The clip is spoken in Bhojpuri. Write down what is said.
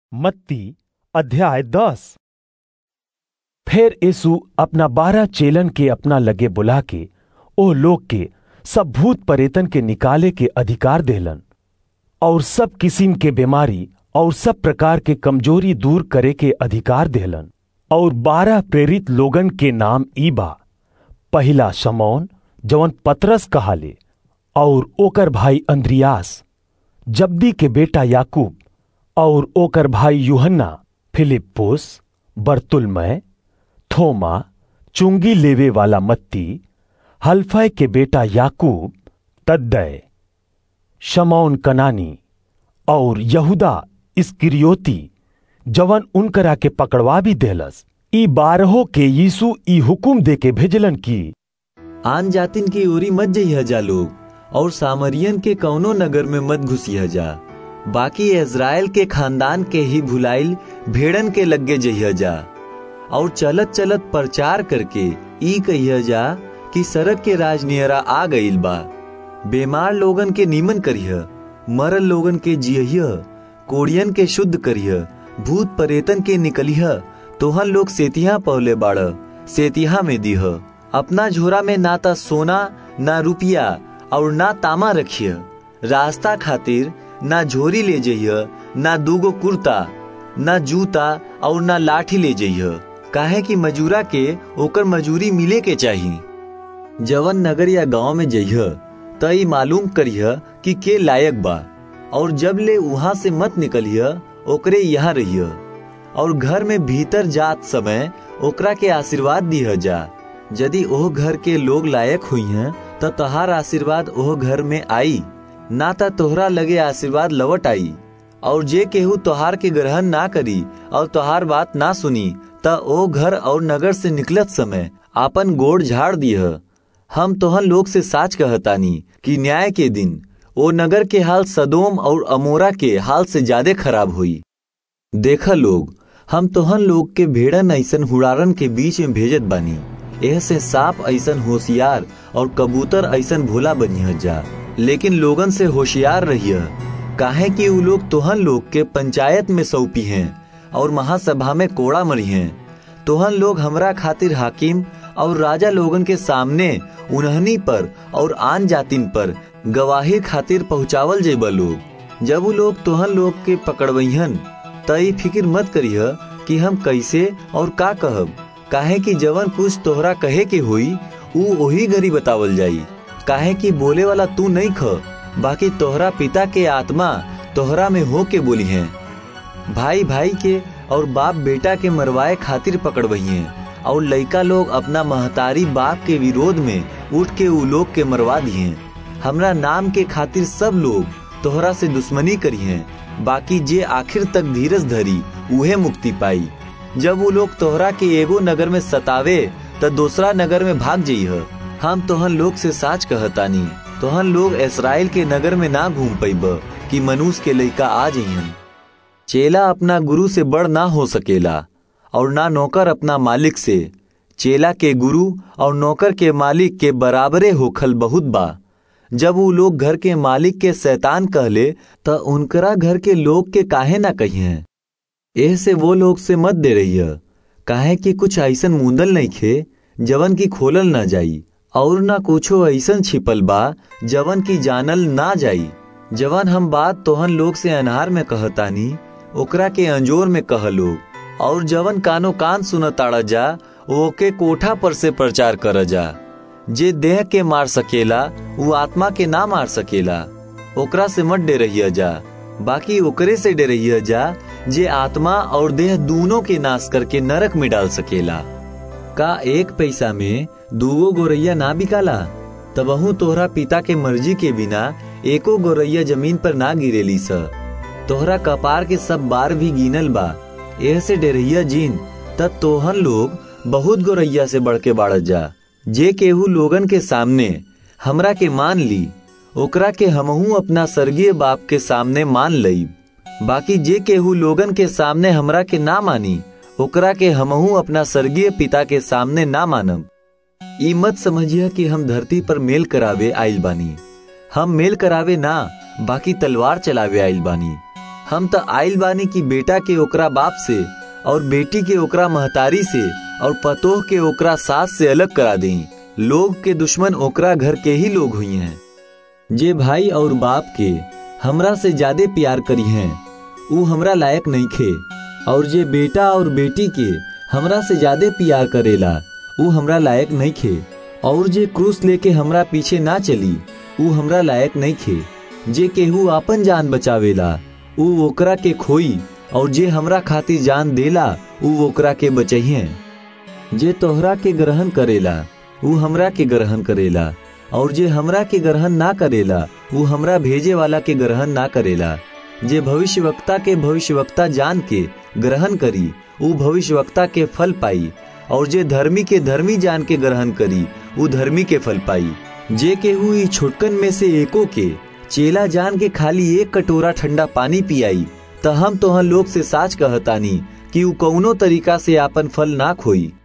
मत्ती अध्याय दस फिर यीशु अपना बारह चेलन के अपना लगे बुला के ओ लोग के सब भूत परेतन के निकाले के अधिकार देलन और सब किस्म के बीमारी और सब प्रकार के कमजोरी दूर करे के अधिकार देलन और बारह प्रेरित लोगन के नाम ई बा पहिला शमौन जवन पतरस कहाले और ओकर भाई अंद्रियास जब्दी के बेटा याकूब और ओकर भाई यूहन्ना फिलिप्पुस बर्तुलमय थोमा चुंगी लेवे वाला मत्ती हल्फय के बेटा याकूब तद्दय शमौन कनानी और यहूदा इस्किरियोती जवन उनकरा के पकड़वा भी देलस ई बारहों के यीशु ई हुकुम दे के भेजलन की आन जातिन की ओरी मत जइह जा लोग और सामरियन के कौनो नगर में मत घुसिह जा बाकी इज़राइल के खानदान के ही भुलाइल भेड़न के लगे जइह जा और चलत चलत प्रचार करके ई कहिया जा कि सड़क के राजनियरा आ गईल बा बीमार लोगन के नीमन करिह मरल लोगन के जियह कोड़ियन के शुद्ध करिह भूत परेतन के निकलिह तोहन लोग सेतिहा पौले बाड़ सेतिहा में दीह अपना झोरा में ना ता सोना ना रुपया और ना तामा रखिय रास्ता खातिर ना झोरी ले जइह ना दूगो कुर्ता ना जूता और ना लाठी ले जइह काहे कि मजूरा के ओकर मजूरी मिले के चाहिए जवन नगर या गांव में जइह त ई मालूम करिह कि के लायक बा और जब ले वहां से मत निकलिह ओकरे यहाँ रहिय और घर में भीतर जात समय ओकरा के आशीर्वाद दिह जा यदि ओह घर के लोग लायक हुई हैं त तोहार आशीर्वाद ओह घर में आई ना त तोहरा लगे आशीर्वाद लवट आई और जे केहू तोहार के ग्रहण ना करी और तोहार बात ना सुनी त ओ घर और नगर से निकलत समय आपन गोड़ झाड़ दिह हम तोहन लोग से साच कहतानी कि न्याय के दिन ओ नगर के हाल सदोम और अमोरा के हाल से ज्यादा खराब हुई देखा लोग हम तोहन लोग के भेड़न ऐसन हुड़ारन के बीच में भेजत बानी एह से सांप ऐसन होशियार और कबूतर ऐसन भोला बनिह जा लेकिन लोगन से होशियार रहिय काहे कि उ लोग तोहन लोग के पंचायत में सौंपी हैं और महासभा में कोड़ा मरी हैं तोहन लोग हमरा खातिर हाकिम और राजा लोगन के सामने उन्हनी पर और आन जातिन पर गवाही खातिर पहुंचावल जेबा लोग जब वो लोग तोहन लोग के पकड़वहन तई फिक्र मत करिह कि हम कैसे और का कहब काहे कि जवन कुछ तोहरा कहे के हुई ऊ वही घड़ी बतावल जाई काहे कि बोले वाला तू नहीं ख बाकी तोहरा पिता के आत्मा तोहरा में हो के बोली है भाई भाई के और बाप बेटा के मरवाए खातिर पकड़वही है और लड़का लोग अपना महतारी बाप के विरोध में उठ के उ लोग के मरवा दिए हमरा नाम के खातिर सब लोग तोहरा से दुश्मनी करी हैं बाकी जे आखिर तक धीरज धरी उहे मुक्ति पाई जब वो लोग तोहरा के एगो नगर में सतावे त दूसरा नगर में भाग जइह हम तोहन लोग से साच कहतानी तोहन लोग इसराइल के नगर में ना घूम पैब कि मनुष्य के लइका आ जइहन चेला अपना गुरु से बड़ ना हो सकेला और ना नौकर अपना मालिक से चेला के गुरु और नौकर के मालिक के बराबरे होखल बहुत बा जब वो लोग घर के मालिक के शैतान कहले त उनकरा घर के लोग के काहे ना कहिए एह से वो लोग से मत दे रही है काहे कि कुछ ऐसन मुंदल नहीं खे जवन की खोलल ना जाई और ना कुछो ऐसन छिपल बा जवन की जानल ना जाई जवन हम बात तोहन लोग से अनहार में कहतानी ओकरा के अंजोर में कह लोग और जवन कानो कान सुनताड़ा जा ओके कोठा पर से प्रचार कर जा जे देह के मार सकेला वो आत्मा के ना मार सकेला ओकरा से मत डे रही जा बाकी ओकरे से डे रही जा जे आत्मा और देह दोनों के नाश करके नरक में डाल सकेला का एक पैसा में दूगो गोरैया ना बिकाला तबहू तोहरा पिता के मर्जी के बिना एको गोरैया जमीन पर ना गिरेली स तोहरा कपार के सब बार भी गिनल बा एह से डेरहिया जीन तब तोहन लोग बहुत गोरैया से बढ़ के बाढ़ जा जे केहू लोगन के सामने हमरा के मान ली ओकरा के हमहू अपना स्वर्गीय बाप के सामने मान लई बाकी जे केहू लोगन के सामने हमरा के ना मानी ओकरा के हमहू अपना स्वर्गीय पिता के सामने ना मानब ई मत समझिए कि हम धरती पर मेल करावे आइल बानी हम मेल करावे ना बाकी तलवार चलावे आइल बानी हम त आइल बानी की बेटा के ओकरा बाप से और बेटी के ओकरा महतारी से और पतोह के ओकरा सास से अलग करा दें लोग के दुश्मन ओकरा घर के ही लोग हुई हैं जे भाई और बाप के हमरा से ज्यादा प्यार करी हैं ऊ हमरा लायक नहीं खे और जे बेटा और बेटी के हमरा से ज्यादा प्यार करेला ऊ हमरा लायक नहीं खे और जे क्रूस लेके हमरा पीछे ना चली ऊ हमरा लायक नहीं खे जे केहू आपन जान बचावेला ऊ ओकरा के खोई और जे हमरा खातिर जान देला ऊ ओकरा के बचहिए जे तोहरा के ग्रहण करेला ऊ हमरा के ग्रहण करेला और जे हमरा के ग्रहण ना करेला ऊ हमरा भेजे वाला के ग्रहण ना करेला जे भविष्यवक्ता के भविष्यवक्ता जान के ग्रहण करी ऊ भविष्यवक्ता के फल पाई और जे धर्मी के धर्मी जान के ग्रहण करी ऊ धर्मी के फल पाई जे केहू ई छोटकन में से एको के चेला जान के खाली एक कटोरा ठंडा पानी पियाई त हम तोहन लोग से साच कहतानी कि ऊ कौनो तरीका से आपन फल ना खोई